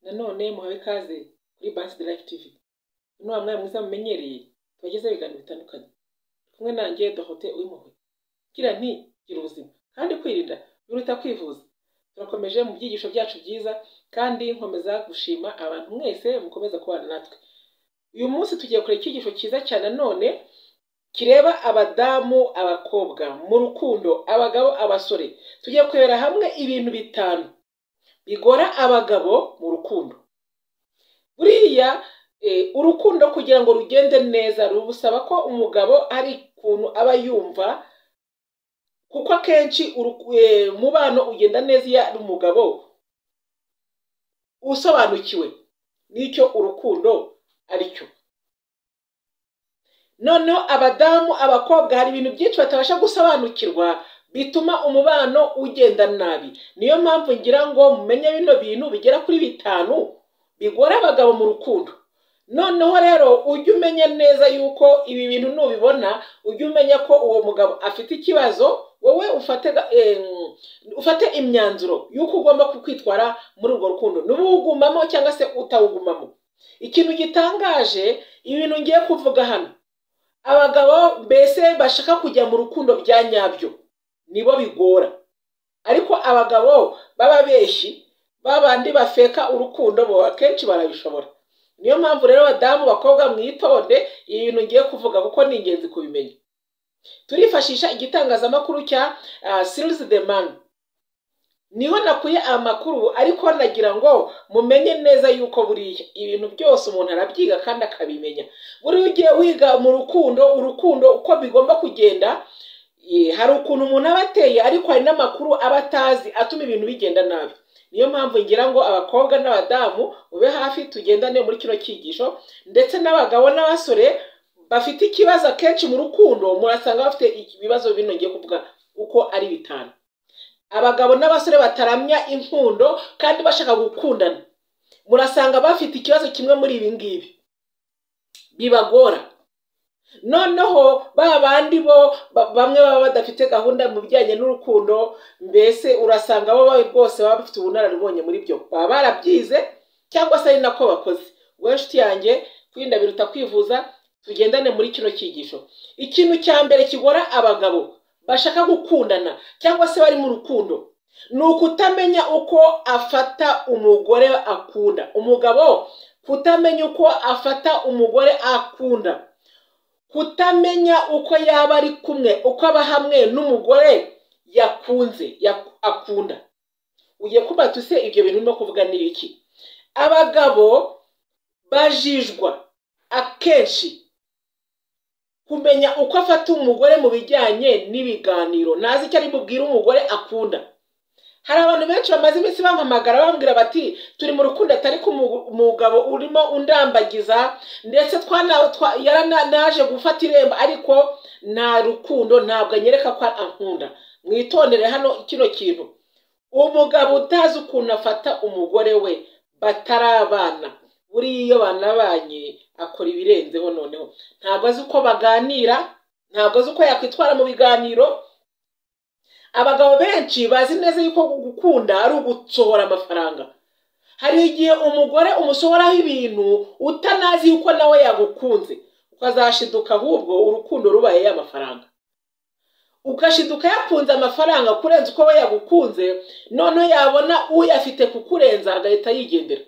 nanone muhawe ikaze kuri Bansi Life TV uno wa mwari mwiza mumenyereye tubagezeho ibiganiro bitandukanye Turi kumwe nanjye Dorote Uwimpuhwe ngira nti gira ubuzima kandi kwirinda biruta kwivuza turakomeje mu byigisho byacu byiza kandi nkomeza gushima abantu mwese mukomeza kubana natwe uyu munsi tugiye kureba icyigisho cyiza cyane nanone kireba abadamu abakobwa mu rukundo abagabo abasore tugiye kurebera hamwe ibintu bitanu bigora abagabo mu rukundo buriya eh, urukundo kugira ngo rugende neza rubusaba ko umugabo ari ukuntu aba yumva kuko akenshi uruku- eh, umubano ugenda neza iyo ari umugabo usobanukiwe n'icyo urukundo ari cyo noneho abadamu abakobwa hari ibintu byinshi batabasha gusobanukirwa bituma umubano ugenda nabi niyo mpamvu ngira ngo mumenye bino bintu bigera kuri bitanu bigora abagabo mu rukundo noneho rero ujye umenya neza yuko ibi bintu nubibona ujye umenya ko uwo mugabo afite ikibazo wowe ufate ga- em, ufate imyanzuro y'uko ugomba kwitwara muri urwo rukundo n'uwugumamo cyangwa se utawugumamo ikintu gitangaje ibintu ngiye kuvuga hano abagabo mbese bashaka kujya mu rukundo bya nyabyo nibo bigora ariko abagabo b'ababeshyi babandi bafeka urukundo bo akenshi barabishobora niyo mpamvu rero badamu bakobwa mwitonde ibintu ngiye kuvuga kuko ni ingenzi kubimenya turifashisha igitangazamakuru cya sirizi de mani niho nakuye amakuru ariko nagira ngo mumenye neza yuko buriya ibintu byose umuntu arabyiga kandi akabimenya buriya ugiye wiga mu rukundo urukundo uko bigomba kugenda eh, hari ukuntu umuntu aba ateye ariko hari n'amakuru aba atazi atuma ibintu bigenda nabi niyo mpamvu ngira ngo abakobwa n'abadamu mube hafi tugendane muri kino cyigisho ndetse n'abagabo n'abasore bafite ikibazo akenshi mu rukundo murasanga bafite ibibazo bino ngiye kuvuga uko ari bitanu abagabo n'abasore bataramya inkundo kandi bashaka gukundana murasanga bafite ikibazo kimwe muri ibi ngibi bibagora noneho ba bandi bo ba- bamwe baba badafite gahunda mu bijyanye n'urukundo mbese urasanga bo ba- rwose baba bafite ubunararibonye muri byo baba barabyize cyangwa se ari nako bakoze wowe nshuti yanjye kwirinda biruta kwivuza tugendane muri kino cyigisho ikintu cya mbere kigora abagabo bashaka gukundana cyangwa se bari mu rukundo ni ukutamenya uko afata umugore akunda umugabo kutamenya uko afata umugore akunda kutamenya uko yaba ari kumwe uko aba hamwe n'umugore yakunze yak- akunda ugiye kuba tuse ibyo bintu no kuvuga ni ibiki abagabo bajijwa akenshi kumenya uko afata umugore mu bijyanye n'ibiganiro ntazi icyo ari bubwire umugore akunda hari abantu benshi bamaze iminsi bampamagara bambwira bati turi mu rukundo atari ko umu- umugabo urimo undambagiza ndetse twana- twa- yarana- naje gufata irembo ariko nta rukundo ntabwo anyereka ko ankunda mwitondere hano kino kintu umugabo utazi ukuntu afata umugore we batarabana buriya iyo banabanye akora ibirenzeho noneho ntabwo azi uko baganira ntabwo azi uko yakwitwara mu biganiro abagabo benshi bazi neza yuko gukunda ari ugusohora amafaranga hari igihe umugore umusohoraho ibintu utanazi yuko nawe yagukunze ukazashiduka ahubwo urukundo rubaye y'amafaranga ugashiduka yakunze amafaranga kurenza uko we yagukunze noneho yabona uyafite kukurenza agahita yigendera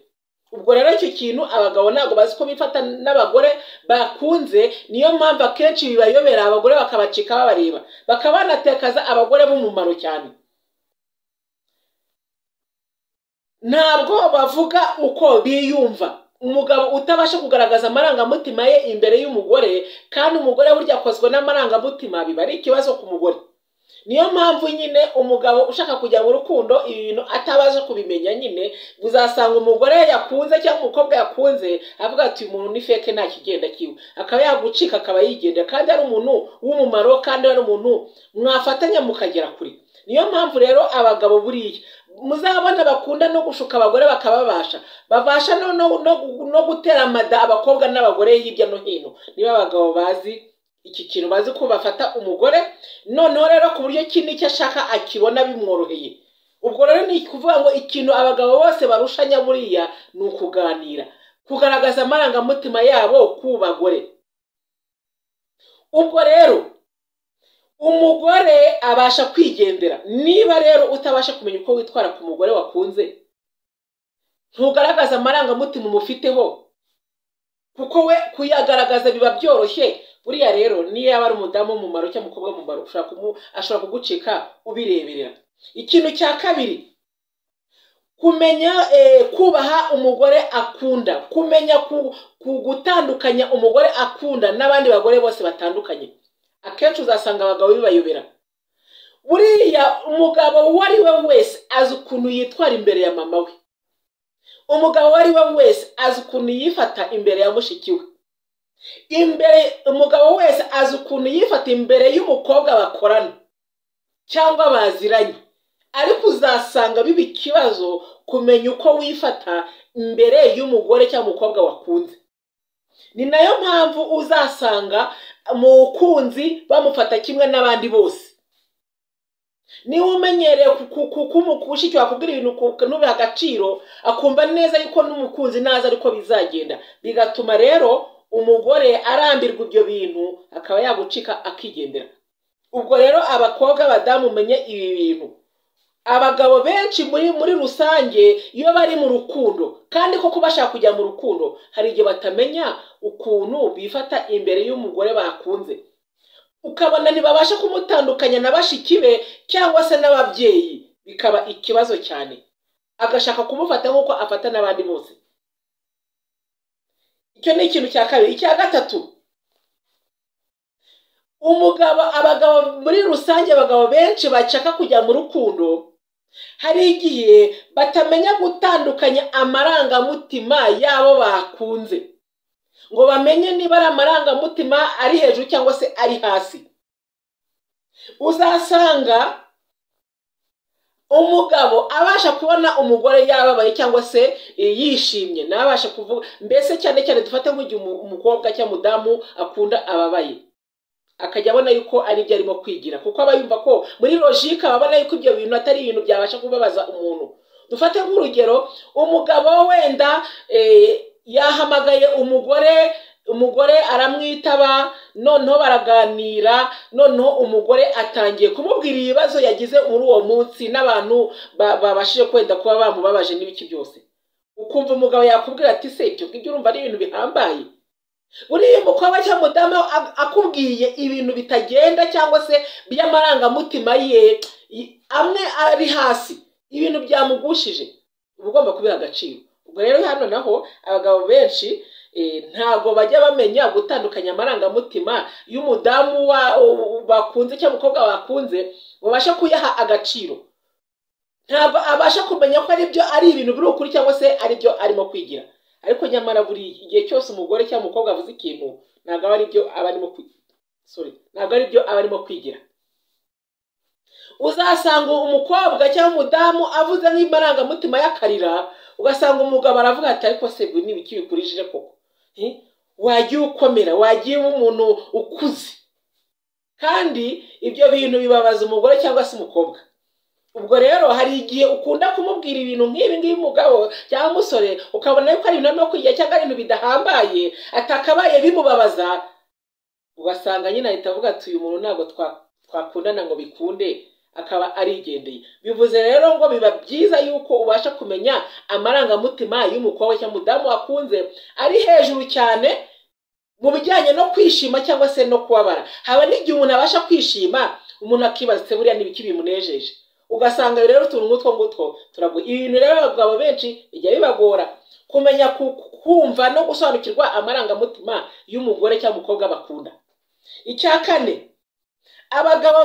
ubwo rero icyo kintu abagabo ntabwo bazi ko bifata n'abagore bakunze niyo mpamvu akenshi bibayobera abagore bakabacika babareba bakaba banatekaza abagore b'umumaro cyane ntabwo bavuga uko biyumva umugabo utabasha kugaragaza amarangamutima ye imbere y'umugore kandi umugore burya akozwe n'amarangamutima biba ari ikibazo ku mugore niyo mpamvu nyine umugabo ushaka kujya mu rukundo ibi bintu atabasha kubimenya nyine uzasanga umugore yakunze cyangwa umukobwa yakunze avuga ati uyu muntu ni feke nta kigenda kiwe akaba yagucika akaba yigendera kandi ari umuntu w'umumaro kandi ari umuntu mwafatanya mukagera kure niyo mpamvu rero abagabo buriya muzabona bakunda no gushuka abagore bakababasha babasha no, no, no, no gutera amada abakobwa n'abagore hirya no hino niba abagabo bazi iki kintu bazi ko bafata umugore noneho rero ku buryo iki n'icyo ashaka akibona bimworoheye ubwo rero ni ukuvuga ngo ikintu abagabo bose barushanya buriya ni ukuganira kugaragaza amarangamutima yabo ku bagore ubwo rero umugore abasha kwigendera niba rero utabasha kumenya uko witwara ku mugore wakunze ntugaragaze amarangamutima umufiteho kuko we kuyagaragaza biba byoroshye buriya rero niyo yaba ari umudamu w'umumaro cyangwa umukobwa w'umumaro ashobora kugucika ubireberera ikintu cya kabiri kumenya kubaha umugore akunda kumenya gutandukanya umugore akunda n'abandi bagore bose batandukanye akenshi uzasanga abagabo bibayobera buriya umugabo uwo ari we wese azi ukuntu yitwara imbere ya mama we umugabo uwo ari we wese azi ukuntu yifata imbere ya mushiki we imbere umugabo wese azi ukuntu yifata imbere y'umukobwa bakorana cyangwa baziranye ariko uzasanga biba ikibazo kumenya uko wifata imbere y'umugore cyangwa umukobwa wakunze ni nayo mpamvu uzasanga umukunzi bamufata kimwe n'abandi bose niba umenyereye kumushyikira wakubwira ibintu ntubihe agaciro akumva neza yuko n'umukunzi naza ariko bizagenda bigatuma rero umugore arambirwa ibyo bintu akaba yagucika akigendera ubwo rero abakobwa abadamu umenye ibi bintu abagabo benshi muri muri rusange iyo bari mu rukundo kandi koko bashaka kujya mu rukundo hari igihe batamenya ukuntu bifata imbere y'umugore bakunze ukabona ntibabasha kumutandukanya na bashiki be cyangwa se n'ababyeyi bikaba ikibazo cyane agashaka kumufata nk'uko afata n'abandi bose icyo ni ikintu cya kabiri icya gatatu umugabo abagabo muri rusange abagabo benshi bashaka kujya mu rukundo hari igihe batamenya gutandukanya amarangamutima y'abo bakunze ngo bamenye niba ari amarangamutima ari hejuru cyangwa se ari hasi uzasanga umugabo abasha kubona umugore yababaye cyangwa se yishimye nabasha kuvuga mbese cyane cyane dufate nk'igihe umukobwa cyangwa umudamu akunda ababaye akajya abona yuko ari ibyo arimo kwigira kuko aba yumva ko muri logike aba abona yuko ibyo bintu atari ibintu byabasha kubabaza umuntu dufate nk'urugero umugabo wenda yahamagaye umugore umugore aramwitaba noneho baraganira noneho umugore atangiye kumubwira ibibazo yagize muri uwo munsi n'abantu babashije kwenda kuba bamubabaje n'ibiki byose ukumva umugabo yakubwira ati se ibyo ngibyo urumva ari ibintu bihambaye buriya umukobwa cyangwa umudamu akubwiye ibintu bitagenda cyangwa se by'amarangamutima ye amwe ari hasi ibintu byamugushije uba ugomba kubiha agaciro ubwo rero hano naho abagabo benshi ntabwo bajya bamenya gutandukanya amarangamutima y'umudamu bakunze cyangwa umukobwa bakunze babasha kuyaha agaciro ntabwo abasha kumenya ko aribyo ari ibintu biri ukuri cyangwa se aribyo arimo kwigira ariko nyamara buri igihe cyose umugore cyangwa umukobwa avuze ikintu ntabwo aba aribyo aba arimo ntabwo aribyo aba arimo kwigira uzasanga umukobwa cyangwa umudamu avuze nk'imbarangamutima y'akarira ugasanga umugabo aravuga ati ariko se ni ibiki bikurishije koko wagiye ukomera wagiye umuntu ukuze kandi ibyo bintu bibabaza umugore cyangwa se umukobwa ubwo rero hari igihe ukunda kumubwira ibintu nk'ibi ngibi umugabo cyangwa umusore ukabona yuko ari ibintu arimo kwigira cyangwa ari ibintu bidahambaye atakabaye bimubabaza ugasanga nyine ahita avuga ati uyu muntu ntabwo twakundana ngo bikunde akaba arigendeye bivuze rero ngo biba byiza yuko ubasha kumenya amarangamutima y'umukobwa cyangwa umudamu wakunze ari hejuru cyane mu bijyanye no kwishima cyangwa se no kubabara haba n'igihe umuntu abasha kwishima umuntu akibaza buriya n'ibiki bimunejeje ugasanga rero utuntu nk'utwo ngutwo turaguye ibi bintu rero abagabo benshi bijya bibagora kumenya kumva no gusobanukirwa amarangamutima y'umugore cyangwa umukobwa bakunda icya kane abagabo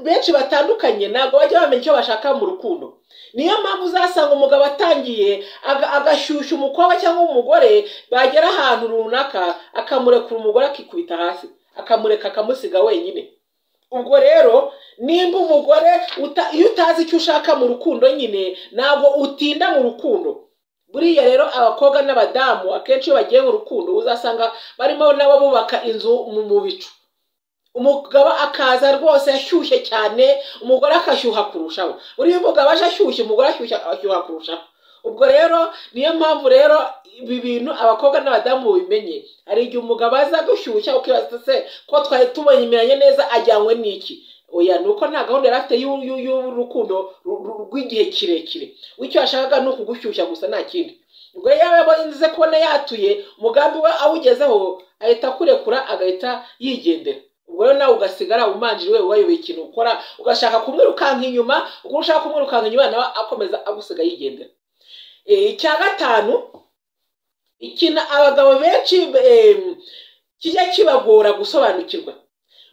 benshi batandukanye ntabwo bajya bamenya icyo bashaka mu rukundo niyo mpamvu uzasanga umugabo atangiye agashyushya umukobwa cyangwa umugore bagera ahantu runaka akamurekura umugore akikubita hasi akamureka akamusiga wenyine ubwo rero nimba umugore iyo utazi icyo ushaka mu rukundo nyine ntabwo utinda mu rukundo buriya rero abakobwa n'abadamu akenshi iyo bagiye mu rukundo uzasanga barimo nabo bubaka inzu mu bicu umugabo akaza rwose ashyushye cyane umugore akashyuha kurushaho buriya umugabo aje ashyushye umugore ashyushye ashyuha kurushaho ubwo rero niyo mpamvu rero ibi bintu abakobwa n'abadamu bimenye hari igihe umugabo aza gushyushya ukibaza se ko twari tumenyeranye neza ajyanywe n'iki oya ni uko nta gahunda yari afite y'urukundo rw'igihe kirekire icyo yashakaga ni ukugushyushya gusa nta kindi ubwo rero yabaze kubona yatuye umugambi we awugezeho ahita akurekura agahita yigendera ubwo rero nawe ugasigara umanjiriwe wayoboye ikintu ukora ugashaka kumwirukanka inyuma ubwo ushaka kumwirukanka inyuma nawe akomeza agusiga yigendera icya gatanu ikintu abagabo benshi kijya kibagora gusobanukirwa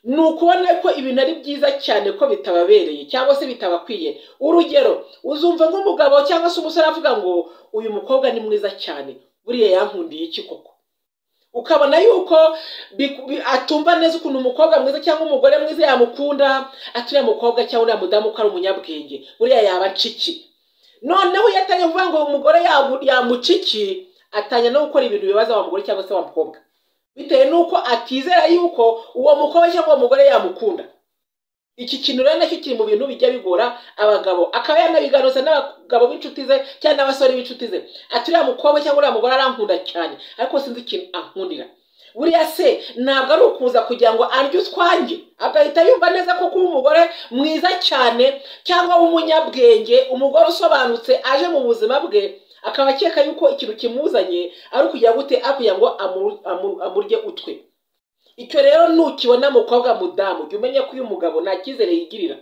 ni ukubona ko ibintu ari byiza cyane ko bitababereye cyangwa se bitabakwiye urugero uzumva nk'umugabo cyangwa se umusore avuga ngo uyu mukobwa ni mwiza cyane buriya yankundiye iki koko ukabona yuko atumva neza ukuntu umukobwa mwiza cyangwa umugore mwiza yamukunda aturiye mukobwa cyangwa uriya mudamu ko ari umunyabwenge buriya yaba aciki noneho iyo atangiye kuvuga ngo umugore yamuciki atangira no gukora ibintu bibaza wa mugore cyangwa se wa mukobwa bitewe n'uko atizera yuko uwo mukobwa cyangwa uwo mugore yamukunda iki kintu rero nacyo kiri mu bintu bijya bigora abagabo akaba yanabiganuza n'abagabo b'inshuti ze cyangwa n'abasore b'inshuti ze ati uriya mukobwa cyangwa uriya mugore arankunda cyane ariko sinzi ikintu ankundira buriya se ntabwo ari ukuza kugira ngo arye utwange agahita yumva neza ko kuba umugore mwiza cyane cyangwa w'umunyabwenge umugore usobanutse aje mu buzima bwe akaba akeka yuko ikintu kimuzanye ari ukugira gute akugira ngo amurye utwe icyo rero nukibona mukobwa mudamu jya umenye ko uyu mugabo nta cyizere yigirira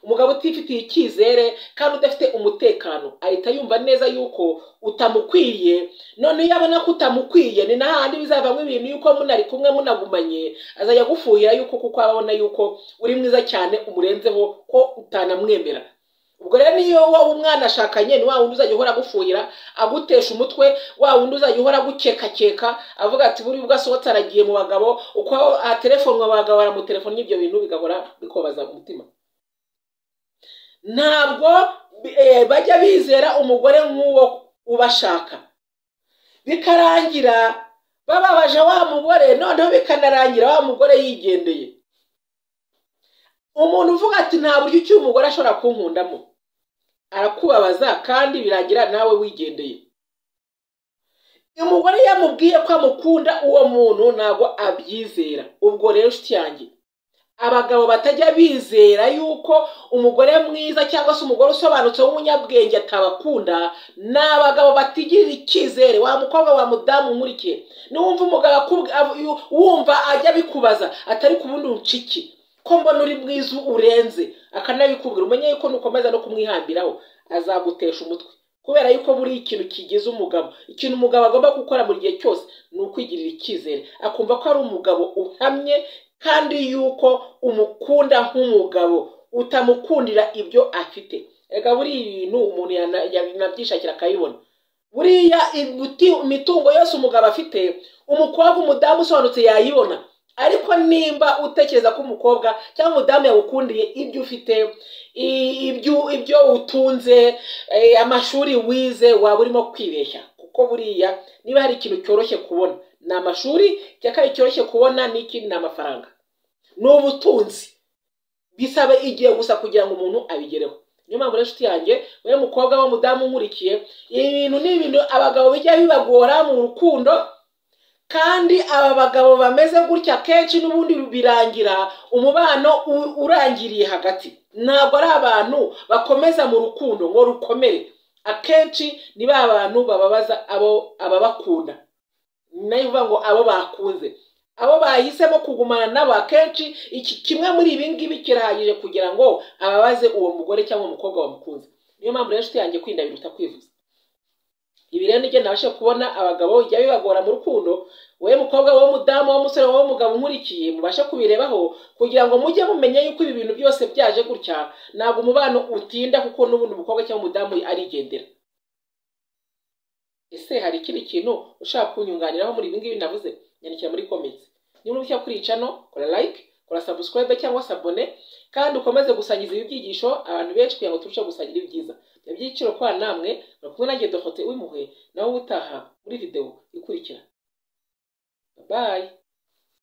umugabo utifitiye icyizere kandi udafite umutekano ahita yumva neza yuko utamukwiriye noneho iyo abona ko utamukwiriye ni n'ahandi bizavamo ibintu yuko munari kumwe munagumanye azajya agufuhira yuko kuko abona yuko uri mwiza cyane umurenzeho ko utanamwemera ubwo rero niyo wowe umwana ashakanye ni wa wundi uzajya uhora agufuhira agutesha umutwe wa wundi uzajya uhora agukekakeka avuga ati buri ubwo asohotse aragiye mu bagabo uko atelefonwa abagabo baramutelefona n'ibyo bintu bigahora bikobaza umutima ntabwo bajya bizera umugore nk'uwo ubashaka bikarangira bababaje wa mugore noneho bikanarangira wa mugore yigendeye umuntu uvuga ati nta buryo icyo umugore ashobora kunkundamo arakubabaza kandi birangira nawe wigendeye umugore yamubwiye ko amukunda uwo muntu ntabwo abyizera ubwo rero nshuti yanjye abagabo batajya bizera yuko umugore mwiza cyangwa se umugore usobanutse w'umunyabwenge atabakunda ni abagabo batigirira icyizere wa mukobwa wa mudamu nkurikiye niwumva umugabo wumva ajya abikubaza atari ku bundi buciki ko mbona uri mwiza urenze akanabikubwira umenye yuko nukomeza no kumwihambiraho azagutesha umutwe kubera yuko buri ikintu kigize umugabo ikintu umugabo agomba gukora mu gihe cyose ni ukwigirira icyizere akumva ko ari umugabo uhamye kandi yuko umukunda nk'umugabo utamukundira ibyo afite reka buri ibintu umuntu yanabyishakira akabibona buriya imitungo yose umugabo afite umukobwa umudamu usobanutse yayibona ariko nimba utekereza ko umukobwa cyangwa umudamu yagukundiye ibyo ufite ibyo utunze amashuri wize waba urimo kwibeshya kuko buriya niba hari ikintu cyoroshye kubona ni amashuri icya kabiri cyoroshye kubona n'ikindi ni amafaranga ni ubutunzi bisaba igihe gusa kugira ngo umuntu abigereho niyo mpamvu rero yanjye wowe mukobwa w'umudamu nkurikiye ibi bintu ni ibintu abagabo bijya bibagora mu rukundo kandi aba bagabo bameze gutya kenshi n'ubundi birangira umubano urangiriye hagati ntabwo ari abantu bakomeza mu rukundo ngo rukomere akenshi ni ba bantu bababaza abo ababakunda nayo uvuga ngo abo bakunze abo bahisemo kugumana nabo akenshi iki kimwe muri ibi ngibi kirahagije kugira ngo ababaze uwo mugore cyangwa umukobwa wamukunze niyo mpamvu rero inshuti yanjye kwirinda biruta kwivuza ibi rero nibyo nabasha kubona abagabo bijya bibagora mu rukundo wowe mukobwa wowe mudamu wowe musore wowe mugabo nkurikiye mubashe kubirebaho kugira ngo mujye mumenya yuko ibi bintu byose byaje gutya ntabwo umubano utinda kuko n'ubundi umukobwa cyangwa umudamu arigendera ese hari ikindi kintu ushaka kunyunganiraho muri ibi ngibi navuze nyandikira muri komenti niba ushaka kuri iyi cano kora like kora subscribe cyangwa se abone kandi ukomeze gusangiza ibi byigisho abantu benshi kugira ngo turusheho gusangira ibyiza ibyiciro kwa namwe bari kumwe nanjye dohote w'impuhwe nawe utaha muri videwo ikurikira bayi